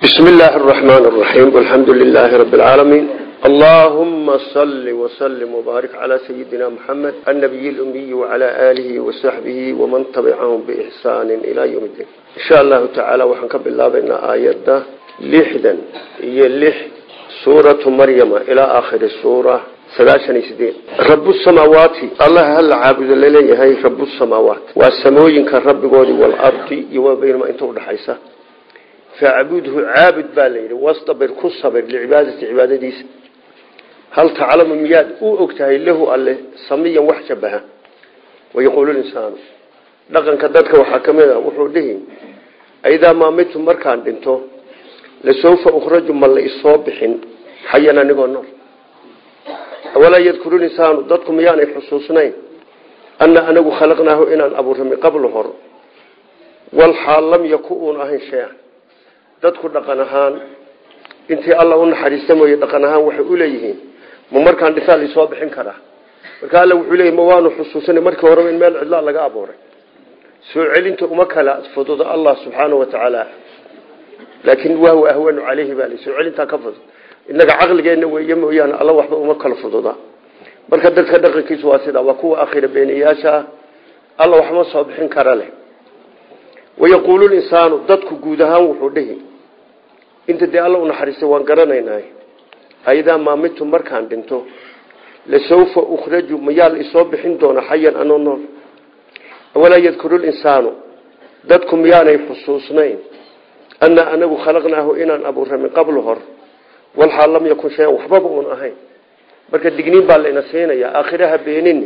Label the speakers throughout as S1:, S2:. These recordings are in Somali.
S1: بسم الله الرحمن الرحيم والحمد لله رب العالمين اللهم صل وسلم وبارك على سيدنا محمد النبي الأمي وعلى آله وصحبه ومن تبعهم بإحسان إلى يوم الدين إن شاء الله تعالى وحنكب الله بين آيات لحدا هي لح سورة مريم إلى آخر السورة sagaashan iyo sideed rabu samaawaati allah hala caabudo laleeyahay rabu samaawaat waa samooyinka rabbigoodii walardi iyo wabaynama inta udhaxaysa facbudhu caabud baa layidhi wastabir ku sabir licibaadati cibaadadiisa hal taclamu miyaad u og tahay lahu alle samiyan wax shabaha wayaquulu insaanu dhaqanka dadka waxaa ka mid a wuxuu dhihi aidaa maamitu markaan dhinto lasawfa ukhraju ma la isoo bixin xayan anigoo nool walaa yadkuru insaanu dadku miyaanay xusuusnayn ana anagu khalaqnaahu inaan abuurra min qablu hor walxaal lam yaku uun ahayn shay-an dadku dhaqan ahaan intii alla u naxariista mooye dhaqan ahaan waxay u leeyihiin ma markaan dhisaa laisoo bixin karaa marka alla wuxuu leeyay ma waanu xusuusana markii horeba in meel cidlaa laga abuuray soo celinta uma kala fududo allah subxaana wa tacaala laakiin wahwa ahwanu caleyhi baa soo celintaa ka fudud inaga caqligeenna weeye mooyaane alla waxba uma kala fududa marka dadka dhaqankiisu waa sidaa waa kuwa akhira beeniyaasha ah alla waxma soo bixin kara leh wayaquulu linsaanu dadku guud ahaan wuxuu dhihi inta dee alla u naxariistay waan garanaynaa aidaa maamitu markaan dhinto lasawfa ukhraju mayaa la isoo bixin doona xayan anoo nool walaa yadkuru linsaanu dadku miyaanay xusuusnayn ana anagu khalaqnaahu inaan abuurra min qablu hor walxaal lam yakun shayan waxbaba uun ahayn marka digniin baa layna siinayaa aakhiraha beenini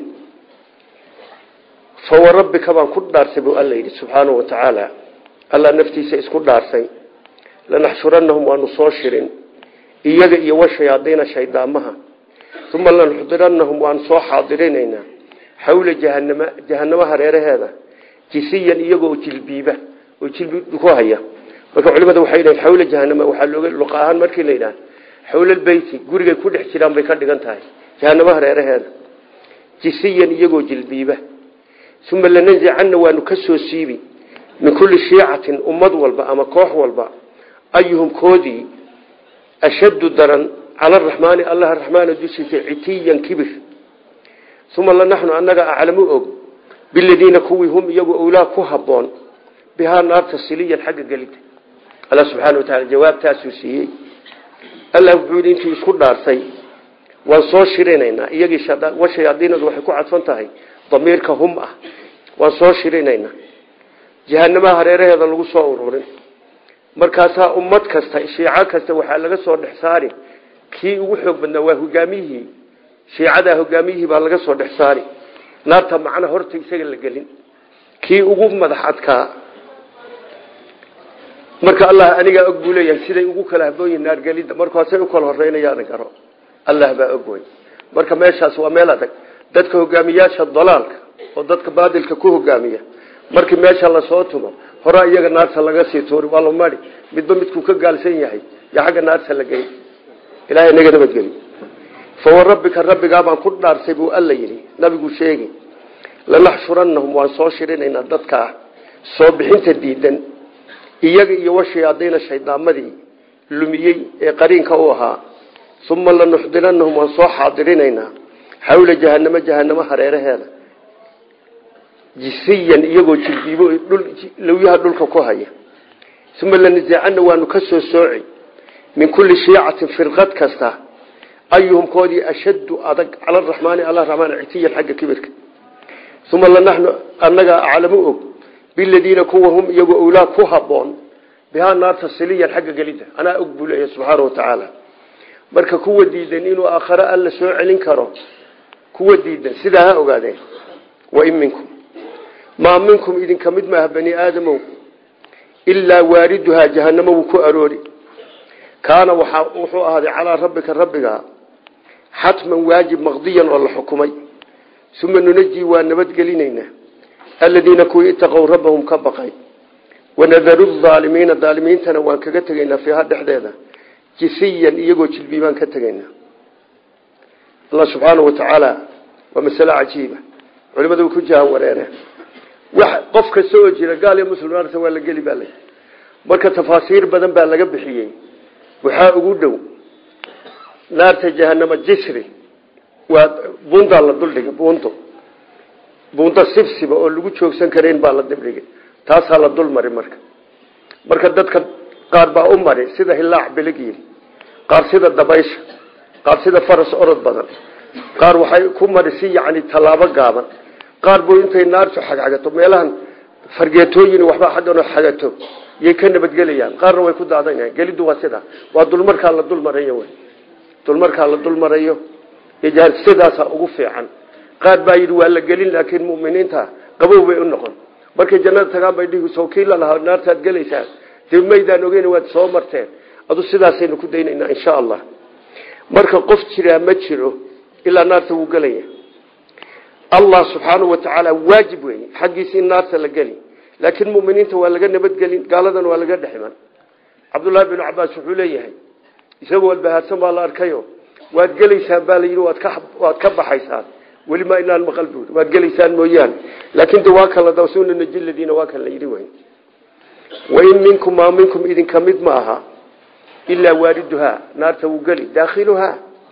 S1: fawarabbika baan ku dhaarsay buu alla yidhi subxaanahu wa tacaala alla naftiisa isku dhaarsay lanaxshurannahum waanu soo shirin iyaga iyo washayaadiina shaydaamaha uma lanuxdirannahum waanu soo xaadirinaynaa xawla jahanama jahanamo hareeraheeda jisiyan iyagoo jilbiiba oo jilbi ku haya marka culimada waxay dhahen xawla jahanama waxaa looga luqa ahaan markii la yidhaha xawlalbeyti gurigay ku dhex jiraan bay ka dhigan tahay jahanamo hareeraheeda jisiyan iyagoo jilbiiba uma lananzicanna waanu ka soo siibi min kulli shiicatin ummad walba ama koox walba ayuhum koodii ashaddu daran cala araxmaani allah raxmaana dushiisa citiyan kibir uma lanaxnu annaga aclamu og biladiina kuwii hum iyagu owlaa ku habboon bihaa naarta siliyan xagga gelida alla subxaana wataala jawaabtaasuu siiyey allah wuxuu yidhi intuu isku dhaarsay waan soo shirinaynaa iyagii washayaadiinadu waxay ku cadfan tahay damiirka hum ah waan soo shirinaynaa jahanamaha hareeraheeda lagu soo ururin markaasaa ummad kasta shiico kasta waxaa laga soo dhex saari kii ugu xoog badnaa waa hogaamiyihii shiicadaa hogaamiyihii baa laga soo dhex saari naarta macna horta isaga la gelin kii ugu madax adkaa marka allah anigaa og buu leeyahay siday ugu kala habooyihin naargelidda markaasay u kala horeynayaana garo allah baa og wey marka meeshaas waa meel adag dadka hogaamiyaasha dalaalka oo dadka baadilka ku hogaamiya markii meesha lasoo tumo horaa iyaga naarta laga sii tuuri waa la mari midba midkuu ka gaalsan yahay yo xagga naarta la gey ilahay naga nabadgeli fawarabbika rabbigaa baan ku dhaarsay buu alla yidhi nabigu sheegi lanaxshurannahum waan soo shirinaynaa dadkaa soo bixinta diidan iyaga iyo washayaadiina shaydaamadii lumiyey ee qariinka u ahaa uma lanuxdirannahum waan soo xaadirinaynaa xawla jahanamo jahanamo hareeraheeda jisiyan iyagoo jilbiibo lawyaha dhulka ku haya uma lanazicana waanu ka soo sooci min kulli shiicatin firqad kasta ayuhum koodii ashaddu adag cala araxmaani alla raxmaan citiyan xagga kibirka uma lanaxnu annagaa aclamu og biladiina kuwa hum iyagoo owlaa ku habboon bihaa naarta siliyan xagga gelidda anaa og buu leeyahy subxaana wa tacaala marka kuwa diidan inuu aakhare alla soo celin karo kuwa diidan sidaa ha ogaadeen wain minkum maa minkum idinka mid maaha bani aadamow ilaa waariduhaa jahanamo wuu ku aroori kaana wuxuu ahaaday calaa rabbika rabbiga xatman waajib maqdiyan oo la xukumay uma nunajii waa nabadgelinaynaa aladiina kuwii itaqow rabbahum ka baqay wanadaru aalimiina aalimiintana waan kaga tegaynaa fiiha dhexdeeda jisiyan iyagoo jilbiibaan ka tegaynaa allah subxaana wa tacaala waa masale cajiiba culimadu ku jahan wareere wax qof kasta oo jira gaal iyo muslim naarta waa la geli baa lay marka tafaasiir badan baa laga bixiyey waxaa ugu dhow naarta jahanama jisri waa bundaa la duldhigay bundo buundo sibsiba oo lagu joogsan karayn baa la dibdhigay taasaa la dul mari marka marka dadka qaar baa u mari sida hilaac biligiil qaar sida dabaysha qaar sida faras orod badan qaar waxay ku mari si yacni tallaabo gaaban qaar buu intay naartu xagxagato meelahan fargeetooyin waxbaa xaggan oo xagato yay ka nabadgelayaan qaarna way ku daadanayaan geliddu waa sidaa waa dulmarkaa la dul marayo wey dulmarkaa la dul marayo sidaasaa ugu fiican qaar baa yidhi waa la gelin laakiin muminiinta qabow bay u noqon markay jannada tagaan bay dhihi sawkiila lahaa naartaad gelaysaan dee maydaan ogeyn waad soo marteen adu sidaasaynu ku daynaynaa insha allah marka qof jiraa ma jiro ilaa naarta wuu gelaya allah subxaanau watacaala waajib wey xaggiisa in naarta la geli laakiin muminiinta waa laga nabadgelin gaaladan waa laga dheximan cabdullaahi binu cabaas wuxuu leeyahay isagoo walbahaadsan baa la arkayo waad gelaysaan baa layidhi waad ka baxaysaan weli ma inaan maqal buuri waad gelaysaan mooyaane laakiin de waa kan la dawsuna najiladiina waa kan la yidhi wey wain minkum maa minkum idinka mid ma aha ilaa waaliduhaa naarta wuu geli daakhiluhaa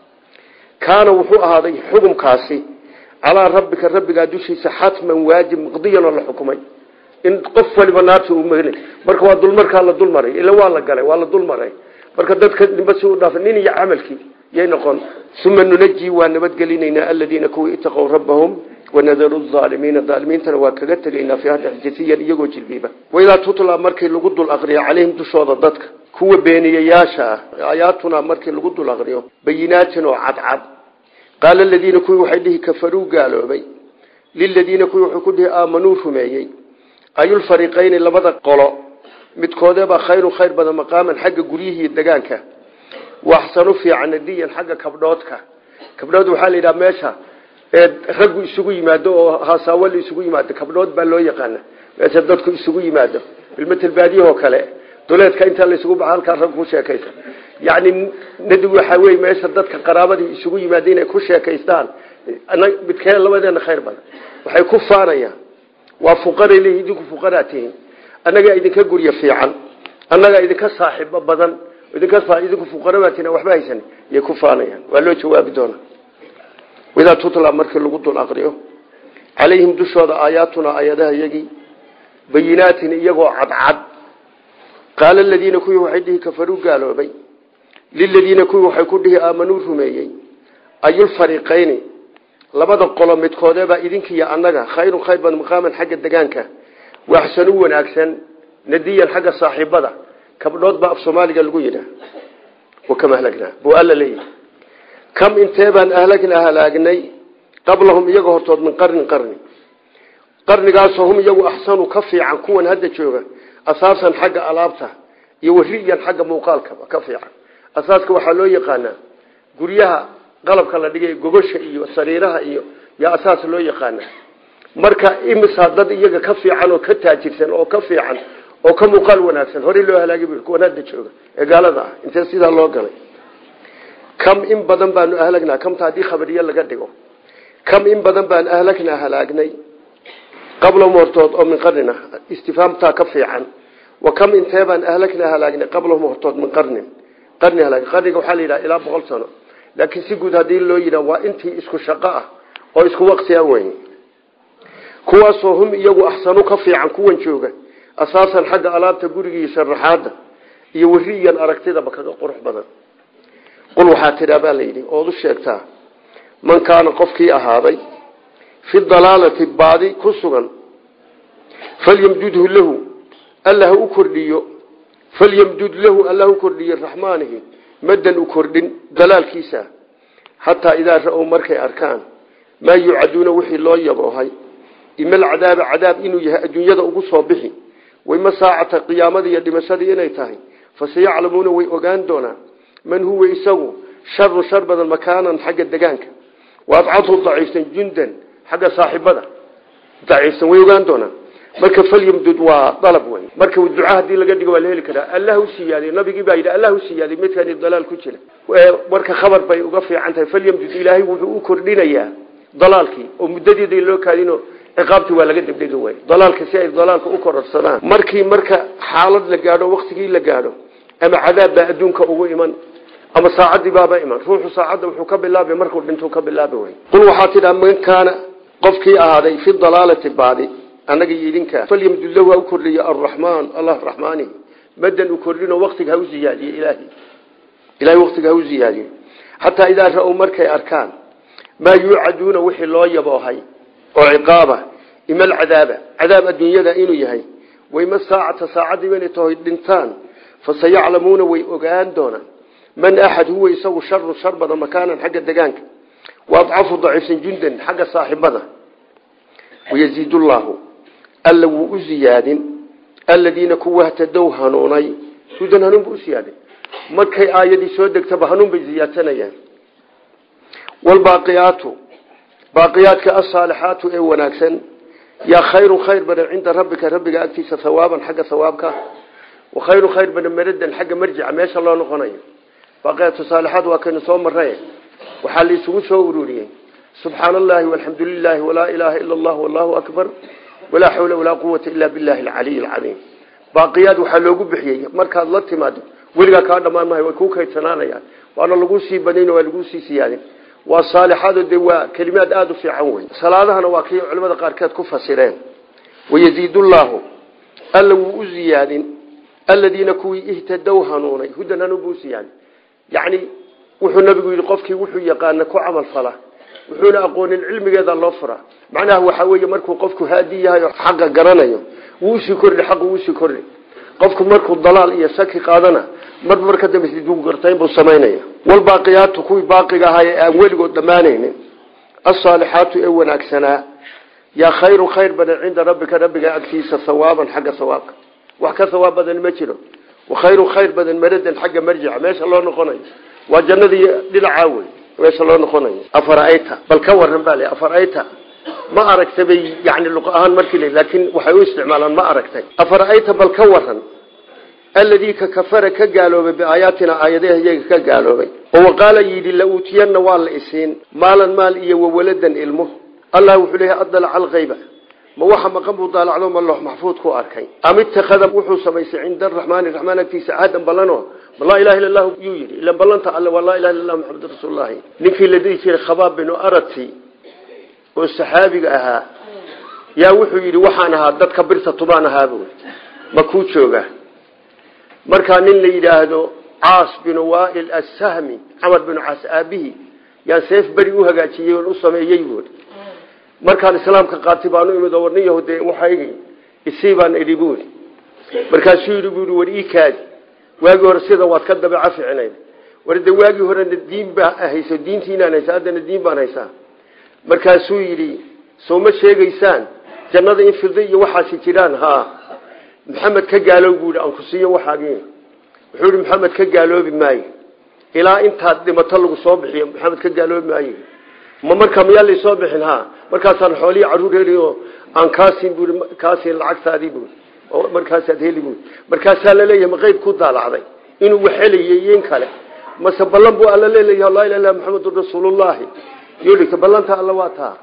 S1: kaana wuxuu ahaaday xukumkaasi calaa rabbika rabbigaa dushiisa xatman waajib maqdiyan oo la xukumay in qof waliba naarta uu ml marka waa dulmarkaa la dulmaray ila waa la galay waa la dulmaray marka dadka nimba si u dhaafa nin iyo camalkii yay noqon uma nunaji waa nabadgelinaynaa aladiina kuwii itaqow rabbahum wanadaru aalimiina aalimiintana waa kaga tegaynaa fiiha dhexjasiyan iyagoo jilbiiba waidaa tutla markii lagu dul aqriyo calayhim dushooda dadka kuwa beeniyayaasha ah aayaatuna markii lagu dul aqriyo bayinaatin oo cadcad qaala aladiina kuwii waxay dhihi kafaruu gaaloobay liladiina kuwii wuxuu ku dhihi aamanuu rumeeyey ayulfariqayni labada qolo midkoodeebaa khayrun khayr badan maqaaman xagga guryihii degaanka waxsanu fiican nadiyan xagga kabdhoodka kabdhood waxaa la yidhaha meesha ee raggu isugu yimaado oo hasaawo la isugu yimaado kabdhood baa loo yaqaana meesha dadku isugu yimaado bilmatel baadiyahoo kale duleedka intaa la isugu baxa halkaa rag ku sheekaysa yacni nadi waxaa wey meesha dadka qaraabadii isugu yimaada inay ku sheekaystaan midkee labadeena khayr badan waxay ku faanayaan waa fuqaray leeyihin idinku fuqaraa tihiin annagaa idinka guryo fiican annagaa idinka saaxiibo badan idinka idinku fuqarabaa tihiin waxba haysan yay ku faanayaan waa loo jawaabi doonaa idaa tutla markii lagu dul aqriyo calayhim dushooda aayaatuna aayadaha iyagii bayinaatin iyagoo cadcad qaala aladiina kuwii waxay dhihi kafaruu gaaloobay liladiina kuwii waxay ku dhihi aamanuu rumeeyey ayulfariqayni labada qolo midkoodeebaa idinkiiyo annaga khayrun khayr badan maqaaman xagga degaanka waxsanu wanaagsan nadiyan xagga saaxiibada kabdhood baa af soomaaliga lagu yidhaah wakam ahlagnaa buu alla leeyahay kam intee baan ahlagnaa halaagnay qablahum iyaga hortood min qarnin qarni qarnigaasoo hum iyagu axsanu ka fiican kuwan hadda jooga asaasan xagga alaabta iyo wariyan xagga muuqaalkaba ka fiican asaaska waxaa loo yaqaanaa guryaha qalabka la dhigay gogosha iyo sariiraha iyo yaa asaas loo yaqaana marka imisa dad iyaga ka fiican oo ka taajirsan oo ka fiican oo ka muuqaal wanaagsan horey loo halaagay bu kuwan hadda jooga ee gaalada ah intee sidaa loo galay kam in badan baanu ahlagnaa kamta haddii khabariye laga dhigo kam in badan baan ahlagnaa halaagnay qablahum hortood oo min qarnina istifaamtaa ka fiican wa kam intee baan ahlagnaa halaagnay qablahum hortood min qarnin qarni halaag qarniga waxaa la yidhaha ilaa boqol sano laakiin si guud haddii loo yidhaha waa intii isku shaqo ah oo isku waqti a weyn kuwaasoo hum iyagu axsanu ka fiican kuwan jooga asaasan xagga alaabta gurigii sharaxaada iyo wariyan aragtidaba kaga qurux badan qul waxaa tidhaa baa layidhi ood u sheegtaa man kaana qofkii ahaaday fi dalaalati baadi ku sugan falyamdudhu lahu alla ha u kordhiyo falyamdud lahu alla ha u kordhiyo raxmaanihi madan u kordhin dalaalkiisa xataa idaa ra-ow markay arkaan maa yucaduuna wixii loo yaboohay ima alcadaaba cadaab inuu yahay adduunyada ugu soo bixi wayma saacata qiyaamadii iyo dhimashadii inay tahay faseyaclamuuna way ogaan doonaan man huwa isagu sharu shar badan makaanan xagga degaanka waadcadhu daciifsan jundan xagga saaxibada daciifsan way ogaan doonaan marka falyamdud waa dalab wey marka duca hadii laga dhigo waa la heli karaa allah u siyaadiy nabigii baa yidhi allah u siyaadiy midkani dalaal ku jira marka khabar bay uga fiican tahay falyamdud ilaahay wuxuu u kordhinayaa dalaalkii oo muddadiida loo kaadino ciqaabtii waa laga degdegi waay dalaalka si ay dalaalka u kororsadaan markii marka xaalad la gaadho waktigii la gaadho ama cadaab baa adduunka ugu iman ama saacadii baaba iman ruuxu saacadda wuxuu ka bilaabay markuu dhintuu ka bilaabi way qul waxaa tidhaa man kaana qofkii ahaaday fi dalaalati baadi annaga iyo idinka falyamdullahu ha u kordhiyo arraxmaan allah raxmaani madan u kordhino waktiga ha u ziyaadiye ilaahi ilahay waktiga ha u ziyaadiyo xataa idaa ra-ow markay arkaan maa yuucaduuna wixii loo yaboohay oo ciqaaba ima alcadaaba cadaab adduunyada inuu yahay wayma saacata saacadiiba inay tahay dhintaan fasayaclamuuna way ogaan doonaan man axad huwa isagu sharu shar badan makaanan xagga degaanka wa adcafu daciifsan jundan xagga saaxibada wayaziid llaahu alla wuu u ziyaadin aladiina kuwa htadow hanuunay hudan hanuun buu u siyaadin markay aayadii soo degtaba hanuun bay ziyaadsanayaan wlbaaqiyaatu baaqiyaadka asaalixaatu ee wanaagsan yaa khayru khayr badan cinda rabbika rabbiga agtiisa hawaaban xagga hawaabka wa khayru khayr badan maradan xagga marjica meesha loo noqonayo baaqiyaatu saalixaat waa kaynu soo maray waxaa la isugu soo ururiyey subxaana allahi walxamdu lilahi walaa ilaaha ila allah wallahu akbar walaa xawla walaa quwata ila billahi alcaliy alcadiim baaqiyaad waxaa loogu bixiyey markaad la timaado weligaa kaa dhamaan mahay way kuu kaydsanaanayaan waana laguu sii banayn waa laguu sii siyaadin waa saalixaado dee waa kelimaad aada u fiican wey salaadahana waa kii culimada qaarkeed ku fasireen wayaziid llaahu alla wuu u ziyaadin aladiina kuwii ihtadow hanuunay hudan hanuun buu usiyaadin yacni wuxuu nabigu yidhi qofkii wuxuu yaqaana ku camal fala wuxuuna aqoonin cilmigeeda loo furaa macnaha waxaa weeye markuu qofku haadi yahay oo xaqa garanayo wuu usii kordhi xaqu usii kordhi qofku markuu dalaal iyo shaki qaadana mar marka dambe gartayn buu samaynaya walbaaqiyaatu kuwii baaqiga ahaa ee aan weligood dhammaanaynin asaalixaatu ee wanaagsanaa yaa khayru khayr badan cinda rabbika rabbiga agtiisa hawaaban xagga hawaabka wax ka hawaab badan ma jiro wa khayru khayr badan maradan xagga marjica meesha loo noqonayo waa jannadii dhinacaa wey meesha loo noqonayo afarayta bal ka waran baa le afarayta ma aragtay bay yani luq ahaan markii l laakiin waxay u isticmaalaan ma aragtay afarayta bal ka waran alladii ka kafara ka gaaloobay biaayaatina aayadaha iyaga ka gaaloobay oo waqaala yidhi la uutiyanna waa la isiin maalan maal iyo wawaladan ilmo allah wuxuu leeyahay adalaca alkayba ma waxa maqan buu daalacdo ma loox maxfuud ku arkay am ittakhada wuxuu samaystay cinda araxmaani raxmaan agtiisa cahdan ballano ma laa ilaha illa allahu yuu yidhi ilan ballanta alle waa laa ilaha illa allah maxamedun rasuululahi ninkii la dhihi jiray khabaab binu arati oo saxaabiga ahaa yaa wuxuu yidhi waxaan ahaa dadka birta tubaan ahaaba ma kuu jooga markaa nin la yidhaahdo caas binu waail assahmi camar binu caas aabihi yaan seef beri u hagaajiyey oon u sameeyey buui markaan islaamka qaatay baanu imid oo warnin yahude waxaygi isii baan idhi buui markaasuu yidhi buui war ii kaadi waagii hore sida waad ka dabeeca ficinayd war de waagii horena diin baa hayso diintiinaan haysa haddana diin baan haysaa markaasuu yidhi soo ma sheegaysaan jannada in filda iyo waxaasi jiraan ha maxamed ka gaaloob buu yidhi aan ku siiyo waxaagii wuxuu yidhi maxamed ka gaaloobi maayo ilaa intaad dhimato lagu soo bixiyo maxamed ka gaaloobi maayo ma marka miyaa laysoo bixin ha markaasaan xoolihii caruur heli oo aan kaasin bui kaasin lacagtaadii bui oo markaasaad heli bui markaasaa laleeyahay ma qeyb ku daalacday inuu wax helayay iyo in kale mase ballan buu alla leeleyahay laa ilaha illa maxamedun rasuulullahi yodhigta ballanta alla waa taa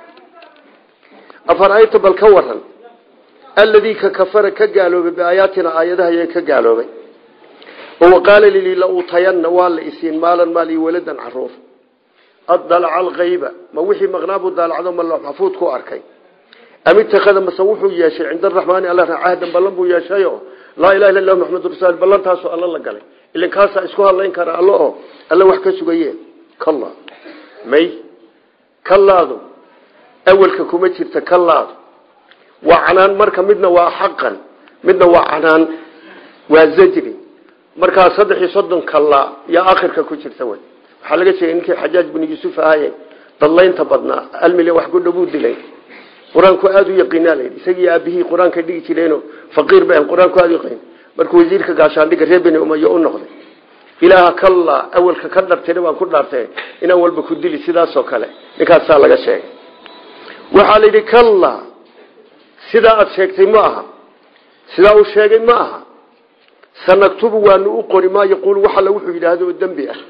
S1: afarayta bal ka waran alladii ka kafara ka gaaloobay biaayaatina aayadaha yee ka gaaloobay oo waqaala lili la uutayanna waa la isiin maalan maal iyo waladan caruur adalaca alkayba ma wixii maqnaabuu daalacdo ma loox maxfuud ku arkay am ittakhada mase wuxuu yeeshay cinda araxmaani alla cahdan ballan buu yeeshayo laa ilaha illa lahu maxamedun rasul ballantaasoo alla la galay ilan kaasaa isku hadlayn kara allo oo alla wax ka sugaye kalla may kallaadu awelka kuma jirta kallaadu waa canaan marka midna waa xaqan midna waa canaan waa zajri markaa saddex iyo soddon kallaa yaa akhirka ku jirta wey waxaa laga sheegay ninkii xajaaj binu yuusuf ahaye dadlaynta badnaa hal milyan wax ku dhowuu dilay qur-aanku aada u yaqiinaa la yidhi isagii aabihii qur-aanka dhigi jireeno faqiir ba qur-aanku aada u yaqiin markuu wasiirka gaashaandhiga reer beni umayo u noqday ilaaha kallaa awelka ka dhartira baan ku dhaartay inaan walba ku dili sidaasoo kale ninkaasaa laga sheegay waxaa la yidhi kallaa sidaa aada sheegtay ma aha sidaa uu sheegay ma aha sanaktubu waanu u qori maa yaquulu wax alla wuxuu yidhaahdo oo dembi ah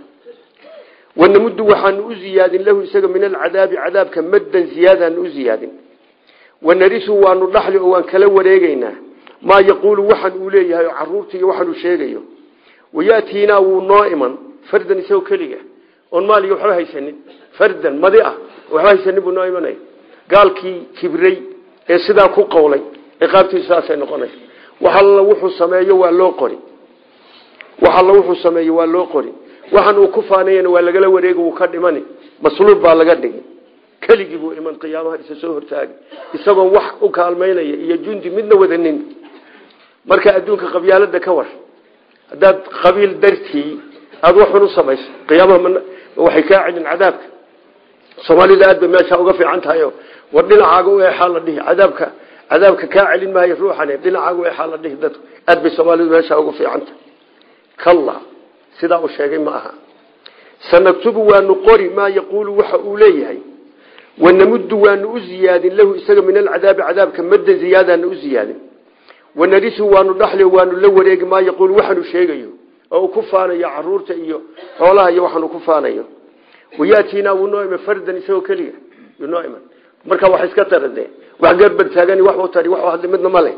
S1: wanamuddu waxaanu u ziyaadin lahu isaga min alcadaabi cadaabka maddan ziyaadaanu u ziyaadin wanarisu waanu dhaxli oo waan kala wareegeynaa maa yaquulu waxaan uu leeyahay oo caruurta iyo waxaanuu sheegayo wayaatiinaa wuu noo iman fardan isagoo keliga oon maaliga waxba haysanin fardan madi ah waxba haysanin buu noo imanaya gaalkii kibray ee sidaa ku qowlay ciqaabtiisu saasay noqonaysa wax alla wuxuu sameeyo waa loo qori wax alla wuxuu sameeyo waa loo qori waxaan uu ku faanayana waa lagala wareegi wuu ka dhimani masluub baa laga dhigi keligii buu iman qiyaamaha isa soo hortaagi isagoon wax u kaalmaynaya iyo jundi midna wadanin marka adduunka qabyaalada ka war haddaad qabiil dartii aada waxun u samayso qiyaamaha waxay kaa celin cadaabka soomaalida aad bay meesha uga fiican tahayo war dhinacaaga u eexaa la dhihi cadaabka cadaabka kaa celin maayo ruuxan dhinacaaga u eexaa la dhihi dadku aad bay soomaalidu meesha uga fiican tahay kalla sidaa uu sheegay ma aha sanaktubu waanu qori maa yaquulu waxa uu leeyahay wanamuddu waanu u ziyaadin lahu isaga min alcadaabi cadaabka madda ziyaadaana u ziyaadin wanarisu waanu dhaxli waanu la wareegi maa yaquulu waxaanu sheegayo oo uu ku faanayo caruurta iyo xoolaha iyo waxaanu ku faanayo wayaatiinaa wuu noo iman fardan isagoo keliga yuu noo iman marka wax iska tarade wax garbar taagani wax u tari wax hadli midna male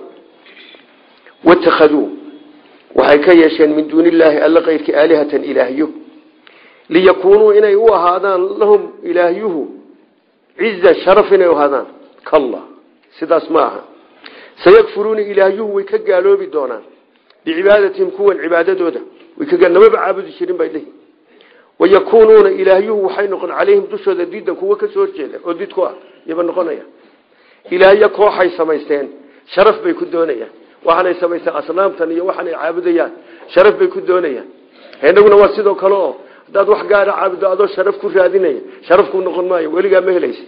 S1: watakhaduu waxay ka yeesheen min duuni illaahi alla kayrki aalihatan ilaahyo liyakuunuu inay u ahaadaan lahum ilaahyuhu ciza sharaf inay u ahaadaan kalla sidaas ma aha sayakfuruuna ilaahyuhu way ka gaaloobi doonaan bicibaadatihim kuwan cibaadadooda way ka namaba caabudi jirin bay dhihi wayakuunuuna ilaahyuhu waxay noqon calayhim dushooda diidan kuwa ka soo horjeeda oo did ku ah yaba noqonaya ilaahyo kooxay samaysteen sharaf bay ku doonayaan waxaanay samaysteen asnaamtan iyo waxaanay caabudayaan sharaf bay ku doonayaan inaguna waa sidoo kale oo haddaad wax gaara caabudo adoo sharaf ku raadinaya sharaf ku noqon maayo weligaa ma helaysa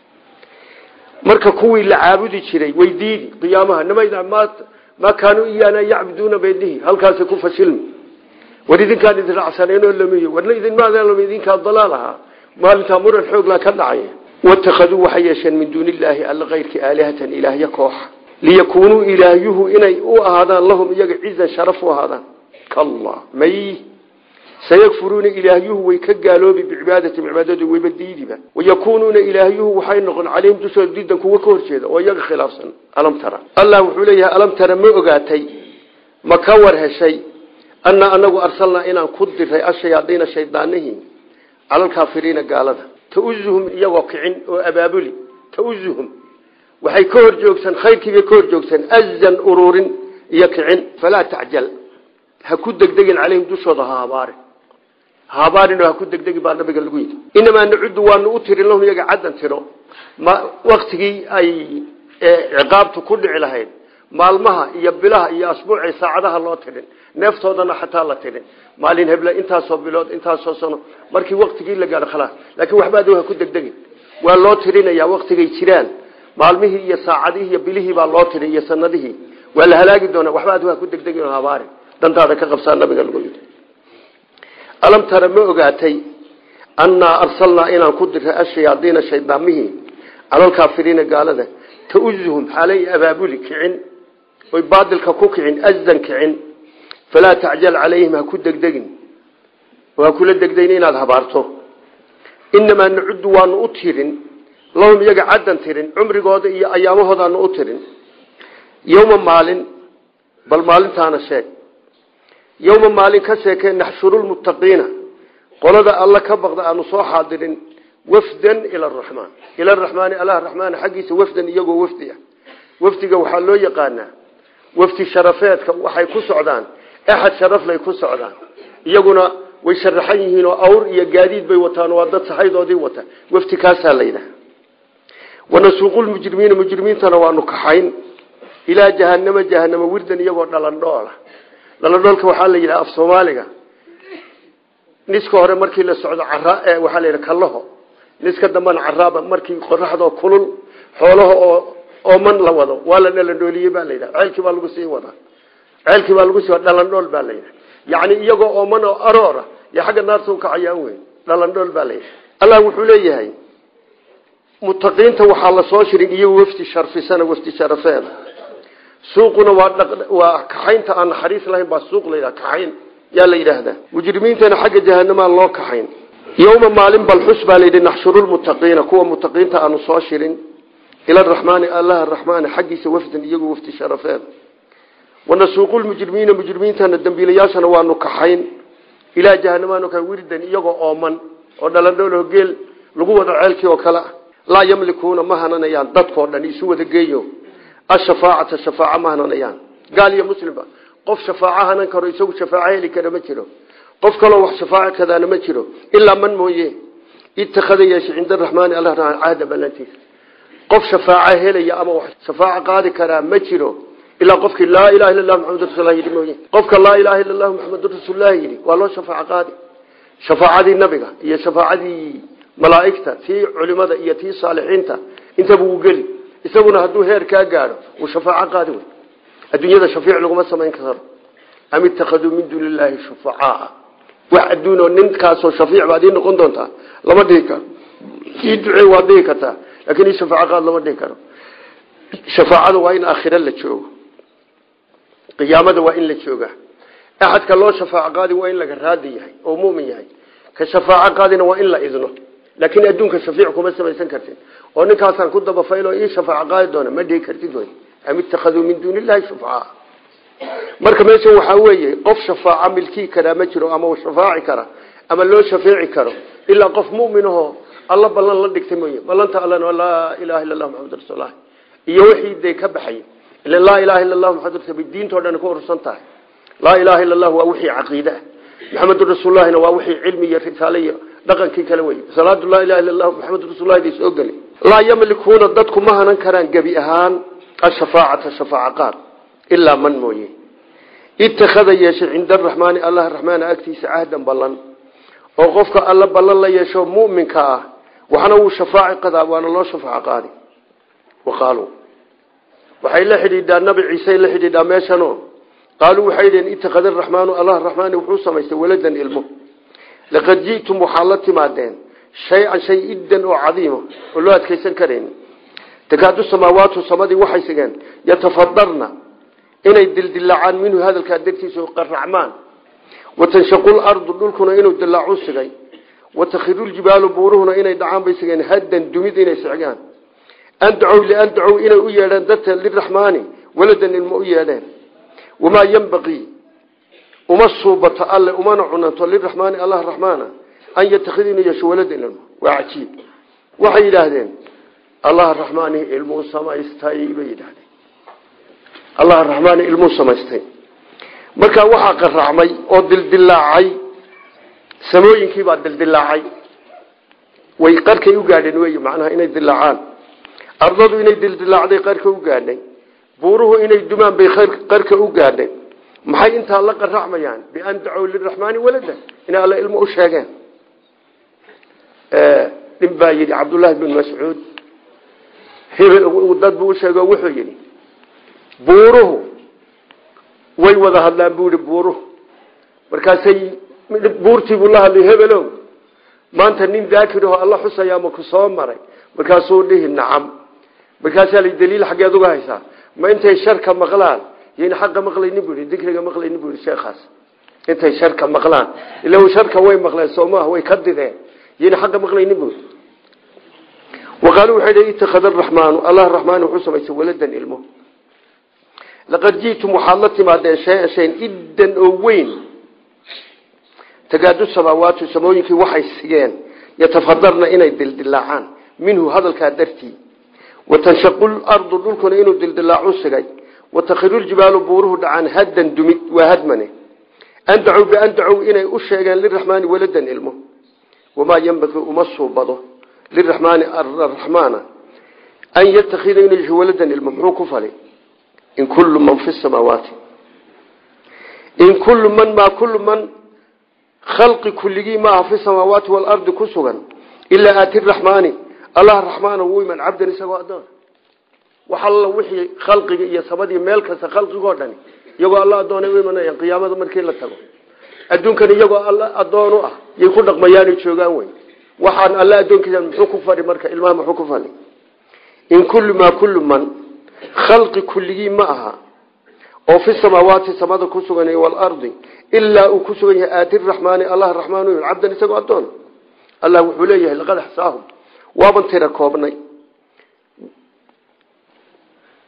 S1: marka kuwii la caabudi jiray way diidi qiyaamaha nimayda maa kaanuu iyaana yacbuduuna bay dhihi halkaasay ku fashilmi war idinkaan idin raacsaneenoo lamiyo warna idinmaadalama idinkaa dalaal ahaa maalintaa muran xooglaa ka dhacaya watakhaduu waxay yeesheen min duuni illaahi alla kayrki aalihatan ilaahyo kooxa liyakuunuu ilaahyuhu inay u ahaadaan lahum iyaga cizan sharaf u ahaadaan kalla may sayakfuruuna ilaahyuhu way ka gaaloobi bicibaadatim cibaadadu wayba diidiba wayakuunuuna ilaahyuhu waxay noqon calayhim dushooda diidan kuwa ka horjeeda oo iyaga khilaafsan alam tara allah wuxuu leeyahay alam tara ma ogaatay ma ka war heshay annaa anagu arsalnaa inaan ku diray ashayaadiina shaydaanihii calalkaafiriina gaalada tauzuhum iyagoo kicin oo abaabuli tauzuhum waxay ka hor joogsan khayrkiibay ka hor joogsan azan ururin iyo kicin falaa tacjal ha ku degdegin calayhim dushooda ha habaari ha habaarin oo ha ku degdegin baa nabiga lagu yidhi inamaa nacudu waanu u tirin lahum iyaga caddan tiro ma waktigii ay ciqaabtu ku dhici lahayd maalmaha iyo bilaha iyo asbuuci saacadaha loo tirin neeftoodana xataa la tirin maalin heble intaasoo bilood intaasoo sano markii waktigii la gaadho khalaas laakiin waxba adu ha ku degdegin waa loo tirinayaa waktigay jiraan maalmihii iyo saacadihii iyo bilihii baa loo tirin iyo sanadihii waa la halaagi doonaa waxba adu ha ku degdegin oo habaari dantaada ka qabsaa nabiga lagu yidhi alam tara ma ogaatay annaa arsalnaa inaan ku diray ashayaadiina shaydaamihii calalkaafiriina gaalada tauzuhum xaalay abaabuli kicin oy baadilka ku kicin azan kicin falaa tacjal calayhim ha ku degdegin oo ha kula degdegin inaad habaarto inamaa nacudu waanu u tirin lahum iyaga caddan tirin cumrigooda iyo ayaamahoodaanu u tirin yowma maalin bal maalintaana sheeg yowma maalin ka sheekee naxshuru lmuttaqiina qolada alla ka baqda aanu soo xaadirin wafdan ila araxmaan ila araxmaani allah raxmaan xaggiisa wafdan iyagoo wafdi ah wafdiga waxaa loo yaqaanaa wafdi sharafeedka waxay ku socdaan axad sharaflay ku socdaan iyaguna way sharaxan yihiin oo awr iyo gaadiid bay wataan waa dad saxaydoodii wata wafdi kaasaa la yidhaha wanasuuqu lmujrimiina mujrimiintana waanu kaxayn ilaa jahanama jahanama wirdan iyagoo dhalandhoola dhalandhoolka waxaa la yidhaha af soomaaliga niska hore markii la socdo cara waxaa la yidhaha kallaho niska dambana caraaba markii qoraxdoo kulul xoolaha oo ooman la wado waa la dhalandhooliyey baa la yidhaha ceelkii baa lagu sii wadaa ceelkii baa lagu sii wada dhalandhool baa la yidhaha yacni iyagoo ooman oo aroora iyo xagga naarta u kacayaan weyn dhalandhool baa la yidhaha allah wuxuu leeyahay mutaqiinta waxaa la soo shirin iyo wafdi sharfisana wafdi sharafeeda suuquna waa waa kaxaynta aan naxariis lahayn baa suuq la yidhaha kaxayn yaa la yidhaahdaa mujrimiintana xagga jahanamaa loo kaxayn yowma maalin balxus baa layidhi naxshuru lmuttaqiina kuwa mutaqiinta aanu soo shirin ila araxmaani allaha araxmaani xaggiisa wafdan iyagu wafdi sharafeed wanasuuqu lmujrimiina mujrimiintana dambiilayaashana waanu kaxayn ilaa jahanamaanu ka wirdan iyagoo ooman oo dhalandhoolo geel lagu wado ceelkii oo kale ah laa yamlikuuna ma hananayaan dadkao dhan isu wada geeyo ashafaacata shafaaca ma hananayaan gaal iyo muslimba qof shafaaco hanan karo isagu shafaaco heli kara ma jiro qof kaloo wax shafaaco kadaana ma jiro ilaa man mooye ittakhada yeeshay cinda araxmaani alla cahda ballantiisa qof shafaaco helaya ama wax shafaaco qaadi karaa ma jiro ilaa qofkii laa ilaha illa lah maxamad rasulah yidhi mooye qofka laa ilaha illa lahu maxamedun rasuullah yidhi waa loo shafaaco qaadi shafaacadii nabiga iyo shafaacadii malaaigta tii culimada iyo tii saalixiinta intaba wuu geli isaguna hadduu heer kaa gaadho wuu shafaaco qaadi wey adduunyada shafiic laguma samayn karo am ittakhaduu min duuni illaahi shufacaa wax adduunoo ninkaasoo shafiic baad ii noqon doontaa lama dhihi karo ii ducee waad dhihi kartaa laakin ii shafaaco qaad lama dhihi karo shafaacada waa in aakhira la joogo qiyaamada waa in la jooga axadka loo shafaaco qaadi waa in laga raadi yahay oo mumin yahay ka shafaaco qaadina waa in la idno laakiin adduunka shafiic kuma samaysan kartid oo ninkaasaan ku dabafaylo ii shafaaco qaadi doona ma dhihi kartid wy am ittakhaduu min duuni illahi shufcaa marka meeshan waxaa weeye qof shafaaco milkii karaa ma jiro ama shafaaci kara ama loo shafeeci karo ilaa qof muminahoo alla ballan la dhigtay mooye ballanta allana laa ilaha illa lah maxamad rasuulah iyo wixii dee ka baxay ila laa ilaha illa lah maxamad rasul diintao dhan ku urursan tahay laa ilaha illa allah waa wixii caqiide ah maxamedun rasuullahina waa wixii cilmi iyo risaale iyo dhaqankii kale wey salaatu laa ilaha illa allah maxamedun rasullahi soo geli laa yamlikuuna dadku ma hanan karaan gebi ahaan ashafaacata shafaaca qaad ilaa man mooye ittakhada yeeshay cinda araxmaani allah raxmaana agtiisa cahdan ballan oo qofka alla ballan la yeesho muminka ah waxna wuu shafaaci qadaa waana loo shafaaco qaadi waqaaluu waxay la xidhiidhaa nabi ciise la xidhiidhaa meeshano qaaluu waxay dhiheen ittakhada araxmaanu allah raxmaani wuxuu samaystay waladan ilmo laqad ji'tum waxaad la timaadeen shay-an shay iddan oo cadiima oo loo adkaysan karayn takaadu samaawaatu samadii waxay sigeen yatafadarna inay dildilaacaan minhu hadalkaa dartiisa qaracmaan watanshaqu lardu dhulkuna inuu dilaacu sigay watakhiru ljibaalu buuruhuna inay dhacaan bay sigeen haddan dumid inay sicgaan andacow liandacow inay u yeedheen darta liraxmaani waladan ilmo u yeedheen wamaa yenbaqii uma suubato alle umana cunanto liraxmaani allah raxmaana an yatakida inuu yeesho waladan ilmo waa cajiib waxay yidhaahdeen allah raxmaani ilmuu samaystay bay yidhahdeen allah raxmaani ilmuu samaystay markaa waxaa qaracmay oo dildilaacay samooyinkii baa dildilaacay way qarkay u gaadheen wey macnaha inay dilaacaan ardadu inay dildilaacday qarka u gaadhay buuruhu inay dumaan bay qarka u gaadhay maxay intaa la qaracmayaan bian dacow liraxmaani walada inay alla ilmo u sheegeen nin baa yidhi cabdullaahi bin mascuud dad buu usheego wuxuu yidhi buuruhu way wada hadlaan buu yihi buuruhu markaasay buurtii buu la hadlay hebelow maanta nin daakiraho alla xusayaa ma ku soo maray markaasuu dhihi nacam markaasaa la daliil xaggeed uga haysaa ma intay sharka maqlaan yayna xaqa maqlaynin bu yidhi dikriga maqlaynin bu yidhi sheekhaas intay sharka maqlaan ila sharka way maqleen soomaha way ka dideen yayna xaqa maqlaynin bu yidhi waqaaluu waxay dhi ittakhada araxmaanu allah raxmaani wuxuu samaystay waladan ilmo laqad ji'tum waxaad la timaadeen shay-an shayn iddan oo weyn tagaadu samaawaatu samooyinkii waxay sigeen yatafadarna inay dildilaacaan minhu hadalkaa dartii watanshaqu lardu dhulkuna inuu dildilaacu sigay watakhiru ljibaalu buuruhu dhacaan haddan dumid waa hadmane andacow biandacow inay u sheegeen liraxmaani waladan ilmo wamaa yenbaqii uma suubado liraxmaani araxmaana an yatakida inuu yeesho waladan ilmo muxuu ku fali in kullu man fi samaawaati in kullu man maa kullu man khalqi kulligii maaha fi samaawaati waalardi ku sugan ilaa aati raxmaani allah raxmaana wuu iman cabdan isagoo adoon wax alla wixii khalqiga iyo samadii meel kasta khalqigoo dhani iyagoo alla adoonay u imanayaan qiyaamada markii la tago adduunkan iyagoo alla adoon u ah yay ku dhaqmayaanay joogaan wey waxaan alla addoonkiisa muxuu ku fadhi marka ilmaha muxuu ku fadhi in kullu maa kullu man khalqi kulligii ma aha oo fi samaawaati samada ku sugan waalardi ilaa uu ku sugan yahay aati raxmaani allah raxmaan cabdan isagoo adoon allah wuxuu leeyahay laqad axsaahum waaban tira koobnay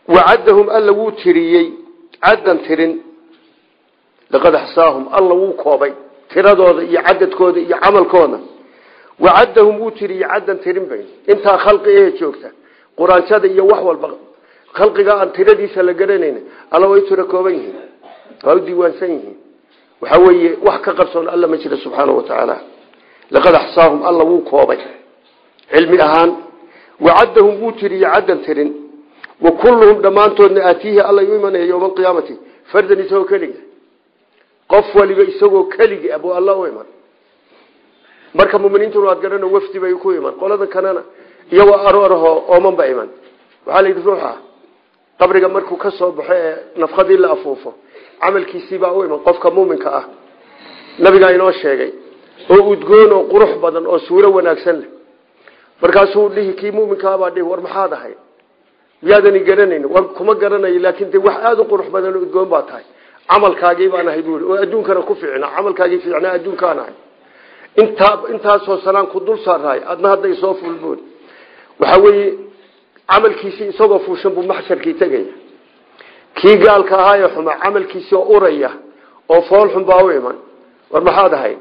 S1: wacaddahum alla wuu tiriyey caddan tirin laqad axsaahum alla wuu koobay tiradooda iyo cadadkooda iyo camalkooda wacaddahum wuu tiriyey caddan tirin bay intaa khalqi ehe joogta quraanshada iyo wax walba khalqiga aan tiradiisa la garanayn alla way tiro kooban yihiin waa u diiwaansan yihiin waxaa weeye wax ka qarsoon alla ma jira subxaana wa tacaala laqad axsaahum alla wuu koobay cilmi ahaan wacaddahum wuu tiriyey caddan tirin wa kulluhum dhammaantoodna aatiihi alla u imanaya yowma alqiyaamati fardan isagoo keliga qof waliba isagoo keligi abuu alla u iman marka muminiintuna waad garano wafdi bay ku iman qolada kanana iyagoo aroorahoo ooman ba iman waxaa la yidhi ruuxa qabriga markuu ka soo baxo ee nafkadii la afuufo camalkiisiibaa u iman qofka muuminka ah nabigaa inoo sheegay oo udgoon oo qurux badan oo suuro wanaagsan leh markaasuu dhihi kii muminkaabaa dhihi war maxaad ahay miyaadani garanayn war kuma garanayo laakin de wax aada u qurux badan oo udgoon baa tahay camalkaagii baan ahay buui oo adduunkana ku fiicna camalkaagii fiicnaa adduunkaan ahay intaa intaasoo sanaan ku dul saaraay adna hadday soo fulboon waxa weeye camalkiisii isagoo fuushan buu maxsharkii tegaya kii gaalka ahaa ee xuma camalkiisii oo uraya oo foolxun baa u iman war maxaad ahay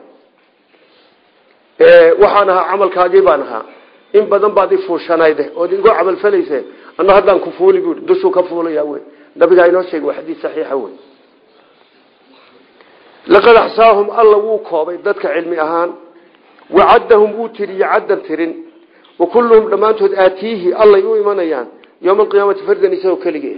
S1: waxaan ahaa camalkaagii baan ahaa in badan baad ifuushanayde ood igu camalfalayse ana haddaan ku fuuli bui dushuu ka fuulaya wey nabigaa inoo sheegay waa xadiis saxiixa wey laqad axsaahum alla wuu koobay dadka cilmi ahaan wacaddahum wuu tiriyey caddan tirin wa kulluhum dhammaantood aatiihi allay u imanayaan yowma alqiyaamati fardan isagoo keligii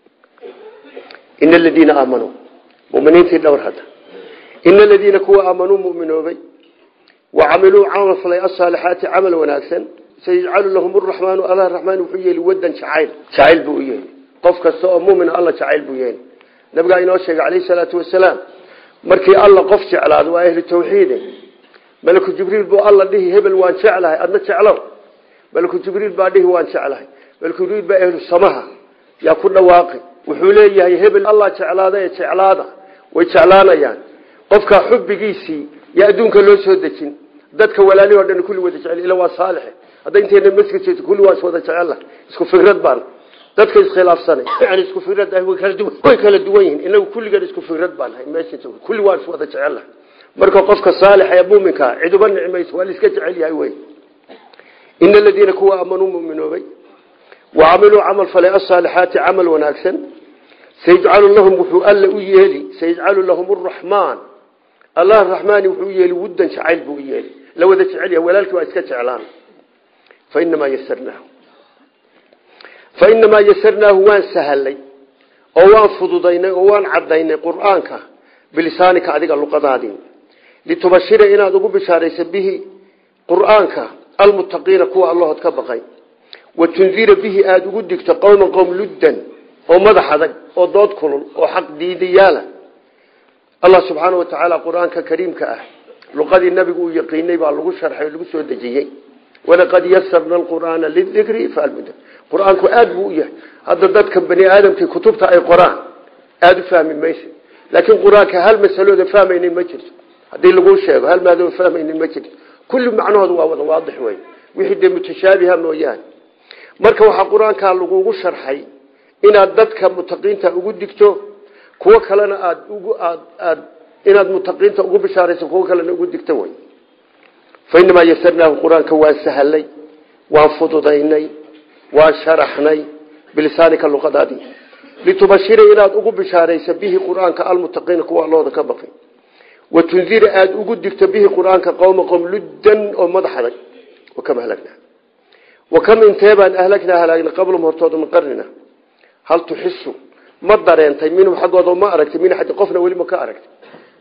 S1: ina aladiina aamanuu muminiintii dhowr hadda ina aladiina kuwa aamanuu muminoobay wacamiluu camal falay asaalixaati camal wanaagsan sayajcalu lahum araxmaanu alla raxmaan wuxuu yeeli wadan jacayl jacayl buu u yeeli qof kasta oo mumina alla jacayl buu yeeli nabigaa inoo sheegay calayhi salaatu wasalaam markii alla qof jeclaado waa ahlu tawxiide malaku jibriil buu alla dhihi hebel waan jeclahay adna jeclow malaku jibriil baa dhihi waan jeclahay malaku jibriil baa ahlu samaha yaa ku dhawaaqi wuxuu leeyahay hebel allah jeclaada ee jeclaada way jeclaanayaan qofkaa xubbigiisii yaa adduunka loo soo dejin dadka walaalihi o dhan kulli wada jecel ila waa saalixe hadday intayna masjid jeeto kulli waa is wada jecella isku fikrad baan dadka iskhilaafsanay yani isku fikrad ah way kala duwan way kala duwan yihiin inagu kulligan isku fikrad baan hay meesha joog kulli waa is wada jecella marka qofka saalixa ee muuminka cid uba nicmayso waa la iska jecel yahay wey ina aladiina kuwa aamanuu muminoobay wacamiluu camal falay asaalixaati camal wanaagsan sayajcalu lahum wuxuu alla u yeeli sayajcalu lahum araxmaan allah raxmaani wuxuu yeeli wuddan jacayl buu yeeli la wada jecel yahay walaalkii waa iska jeclaan fainamaa yasarnaahu fainamaa yasarnaahu waan sahalay oo waan fududaynay oo waan cadaynay qur'aanka bilisaanika adiga luqadaadii litubashira inaad ugu bishaaraysa bihi qur'aanka almuttaqiina kuwa allahood ka baqay wa tundira bihi aada ugu digto qowman qowm luddan oo madax adag oo dood kulul oo xaq diidayaala allah subxaana wa tacaala qur-aanka kariimka ah luqadii nabigu uu yaqiinay baa lagu sharxay oo lagu soo dejiyey walaqad yasarna alqur'aana lidikri falmud qur-aanku aada buu u yahay hadda dadka bani aadamkii kutubta ay qoraan aada u fahmi maysa laakiin qur-aanka hal masalooda fahmaynin ma jirto haddii laguu sheego hal maadoo fahmaynin ma jirto kulli macnahooda waa wada waadix wey wixii dee mutashaabiha mooyaane marka waxaa qur-aankaa lagugu sharxay inaad dadka mutaqiinta ugu digto kuwo kalena aad ugu aad aad inaad mutaqiinta ugu bishaarayso kuwo kalena ugu digto wey fainamaa yasarnaahu qur-aanka waan sahalay waan fududaynay waan sharaxnay bilisaanika luqadaadii litubashira inaad ugu bishaarayso bihi qur-aanka almutaqiina kuwa allooda ka baqay wa tundira aada ugu digto bihi qur-aanka qowma qowm luddan oo madax adag wakam halagnaa wakam intee baan ahlagnaa halaagnay qablum hortooda min qarnina hal tuxisu ma dareentay minhum xaggooda ma aragtay min xadi qofna weli ma ka aragtay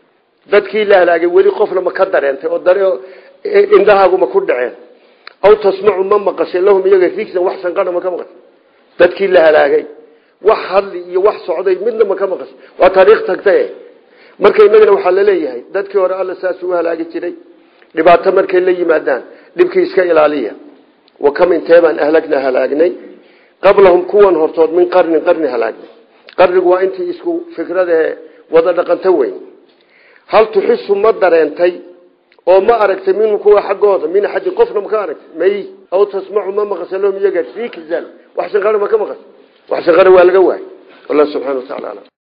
S1: dadkii la halaagay weli qofna ma ka dareentay oo dare indhahaagu ma ku dhaceen aw tasmacu ma maqashay lahum iyaga rigsan wax sanqadha ma ka maqashay dadkii la halaagay wax hadli iyo wax socday midna ma ka maqashay waa taariikh tagtaye marka inagana waxaa laleeyahay dadkii hore alla saas u halaagi jiray dhibaato markay la yimaadaan dhibkii iska ilaaliya wa kam intee baan ahlagnaa halaagnay qablahum kuwan hortood min qarnin qarni halaagnay qarnigu waa intii isku fikradae wada dhaqanto weyn hal tuxisu ma dareentay oo ma aragtay minhu kuwa xaggooda min axadin qofna ma ka aragtay may aw tasmacu ma maqasha lahum iyaga rikzan wax shanqana ma ka maqasha wax shaqana waa laga waayay allah subxana wa tacala